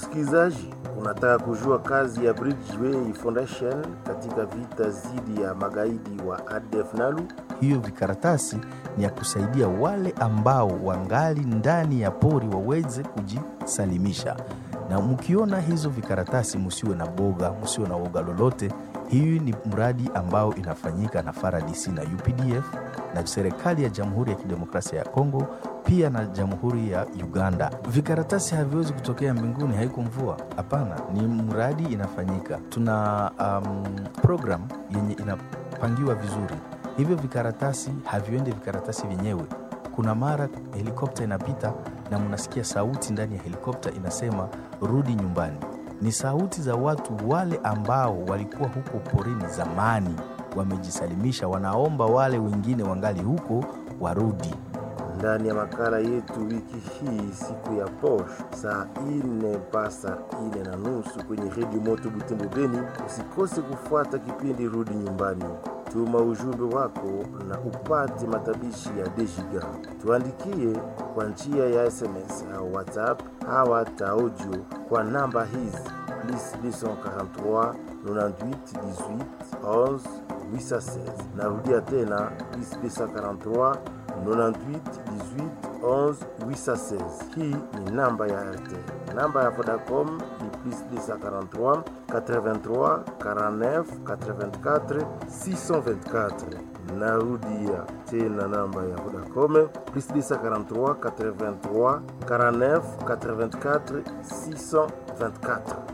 Msikilizaji, unataka kujua kazi ya Bridgeway Foundation katika vita dhidi ya magaidi wa ADF NALU? Hiyo vikaratasi ni ya kusaidia wale ambao wangali ndani ya pori waweze kujisalimisha. Na mkiona hizo vikaratasi, msiwe na boga, msiwe na woga lolote. Hii ni mradi ambao inafanyika na FARDC na UPDF na serikali ya Jamhuri ya Kidemokrasia ya Kongo pia na Jamhuri ya Uganda. Vikaratasi haviwezi kutokea mbinguni, haiko mvua. Hapana, ni mradi inafanyika. Tuna um, program yenye inapangiwa vizuri. Hivyo vikaratasi haviende vikaratasi vyenyewe. Kuna mara helikopta inapita na mnasikia sauti ndani ya helikopta inasema rudi nyumbani. Ni sauti za watu wale ambao walikuwa huko porini zamani, wamejisalimisha, wanaomba wale wengine wangali huko warudi. Ndani ya makala yetu wiki hii, siku ya posho, saa ine mpaka saa ine na nusu kwenye redio Moto Butembo Beni. Usikose kufuata kipindi Rudi Nyumbani. Tuma ujumbe wako na upate matabishi ya Dejiga. Tuandikie kwa njia ya SMS au WhatsApp au hata audio kwa namba hizi plus 243 98 18 11 816. Narudia tena plus 243 98 18 11 816. Hii ni namba ya RTL. Namba ya Vodacom ni plus 243 83 49 84 624. Narudia tena namba ya Vodacom plus 243 83 49 84 624.